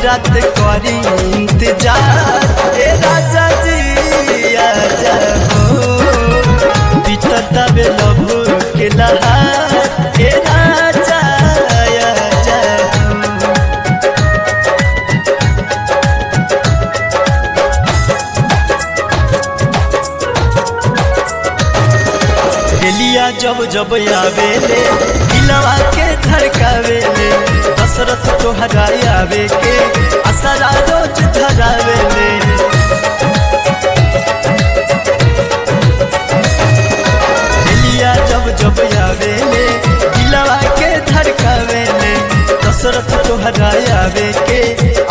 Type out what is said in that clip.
रात करी इंतजार ए राजा जी आजा हो बीतता बे लभो के लहार ए राजा आजा हो गेलिया जब जब आवेले दिलवा के धड़कावेले दशरथ तोहरा आवे के असरा रोज धरावेले गेलिया जब जब आवेले दिलवा के धड़कावेले दशरथ तोहरा आवे के